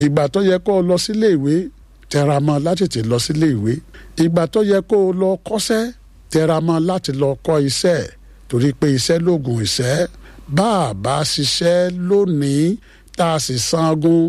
ìgbà tó yẹ kó o lọ sílé ìwé tẹra mọ́ láti tètè lọ sílé ìwé ìgbà tó yẹ kó o lọ kọ́ṣẹ́ tẹra mọ́ láti lọ kọ́ iṣẹ́ torí pé iṣẹ́ lóògùn ìṣẹ́ bá a bá ṣiṣẹ́ lónìí tá a sì sangun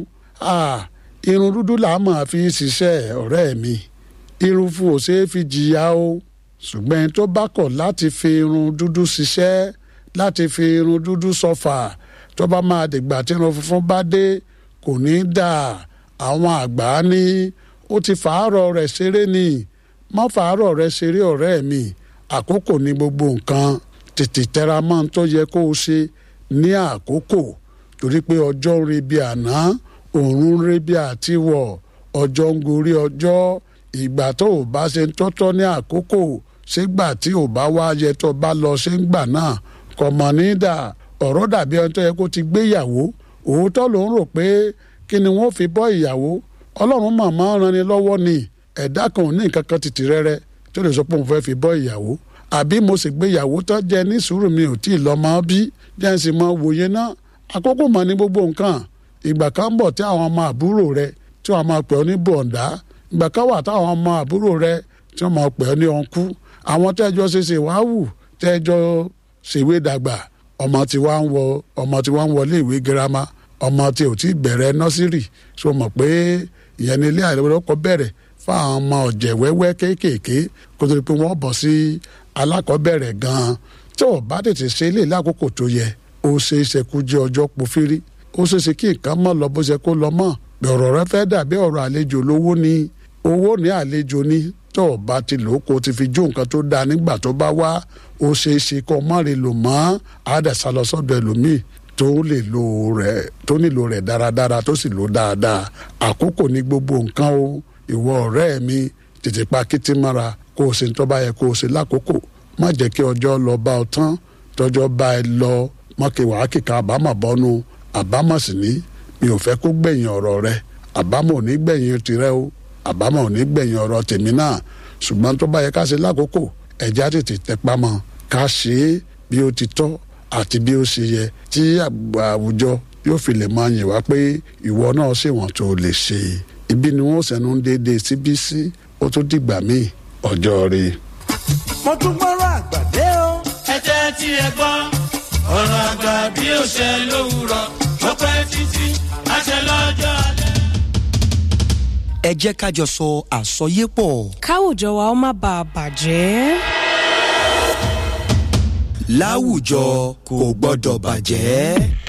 irun dúdú là á máa fi ṣiṣẹ́ ọ̀rẹ́ mi irun fún ò ṣeé fi jìyà o ṣùgbọ́n ẹni tó bá kọ̀ láti fi irun dúdú ṣiṣẹ́ láti fi irun dúdú sọfà tó bá máa dìgbà tí irun funfun bá dé kò ní dà àwọn àgbà ní ó ti fàárọ̀ rẹ̀ ṣeré ni má fàárọ̀ rẹ̀ ṣeré ọ̀rẹ́ mi àkókò ní gbogbo nǹkan tètè tẹra mọ́ ohun tó yẹ kó o ṣe ní àkókò torí pé ọjọ́ ń re bí àná òòrùn ń re bí àtiwọ̀ ọjọ́ ń gorí ọjọ́ ìgbà tó o bá ṣe ń tọ́tọ́ ní àkókò ṣégbà tí ò bá wá yẹ tó bá lọ ṣé ń gbà náà kò mọ̀ ní dà ọ̀rọ̀ dàbí ẹni tó yẹ kó ti gbéyàwó òótọ́ ló ń rò pé kí ni wọ́n fi bọ́ ìyàwó ọlọ́run màmá ran ni lọ́wọ́ ni ẹ̀dá kan ò ní nǹkan kan tìtì rẹ́rẹ́ tó lè sọ pé òun fẹ́ fi bọ́ ìyàwó àbí mo sì gbéyàwó tó jẹ ní sùúrù mi ò tí ì lọ́mọ bí jẹ́ ń sì mọ wòye náà àkókò mọ̀ ní gbogbo nǹkan ìgbà kan ń bọ̀ tí àwọn ọmọ àbúrò rẹ tí wọ́n máa pè ọ́ ní bọ̀ǹdá ìgbà kan wà táwọn ọmọ àbúrò rẹ tí wọ́n máa pè ọ́ ní ọ̀nkú àwọn tẹ́jọ́ ṣe ṣe wá wù tẹ́jọ́ ṣèwé dàgbà ọmọ tí wá ń wọ ọmọ tí wá ń wọlé ìwé girama ọmọ tí ò tí bẹ̀rẹ̀ nọ́sírì so mọ̀ pé ìyẹn ní ilé àìlọ́kọ̀ bẹ̀rẹ̀ fáwọn ọmọ ọ̀jẹ̀ wẹ́wẹ́ kéékèèké kó tó di pé wọ́n bọ̀ sí alákọ̀ọ́bẹ̀rẹ̀ gan-an tí ò bá tètè ṣe ilé lákòókò tó yẹ ó ṣe é ṣe kú jẹ́ ọjọ́ pòfírí ó ṣe é ṣe kí nǹkan mọ̀ lọ bó ṣe kó lọ mọ̀ ọ̀rọ̀ rẹ fẹ́ dàbí ọ̀rọ̀ àlejò lówó ni owó ní àlejò ni tó o bá ti lò ó kó o ti fi jó nǹkan tó dáa nígbà tó bá wá ó ṣe é ṣe kó o má lè lò mọ́ àádẹ́sà lọ sọ́dọ̀ ẹlòmíì tó lè lò rẹ̀ tó nílò rẹ̀ dáradára tó sì lò dáadáa àkókò ní gbogbo nǹkan o ìwọ ọ̀rẹ́ mi tètè pa kìtì mọ́ra kó o ṣe tó bá yẹ kó o ṣe lákòókò má jẹ́ kí ọjọ́ lọ bá ọ tán tọ́jọ́ bá ẹ lọ mọ́kì wàá kíka àbámọ̀ bọ́nu àbámọ̀ sì ní mi ò fẹ́ kó gbẹ̀yìn ọ̀rọ̀ rẹ àbámọ̀ ò ní gbẹ̀yìn tirẹ̀ o àbámọ̀ ò ní gbẹ̀yìn ọ̀rọ̀ tèmi náà ṣùgbọ́n tó bá yẹ ká ṣe lákòókò ẹ̀já tètè tẹpá mọ́ ká ṣe é bí ó ti tọ́ àti bí ó ṣe yẹ tí àwùjọ yóò fi lè máa yìn wá pé ìwọ náà ṣèwọ̀n tó lè ṣe ibi ni wọ́n sẹ́nu ń déédéé síbí sí ó tó dìgbà míì ọjọ́ rí. mo tún gbọ́rọ̀ àgbàdé o. ẹ jẹ́ tí ẹ gbọ́ ọ̀rọ̀ àgbà bí ó ṣe lówùrọ̀ ó pẹ́ títí àṣẹ lọ́jọ́ alẹ́. ẹ jẹ́ ká jọ sọ àsọyépọ̀. káwùjọ wa ó má bàa bàjẹ́. láwùjọ kò gbọ́dọ̀ bàjẹ́.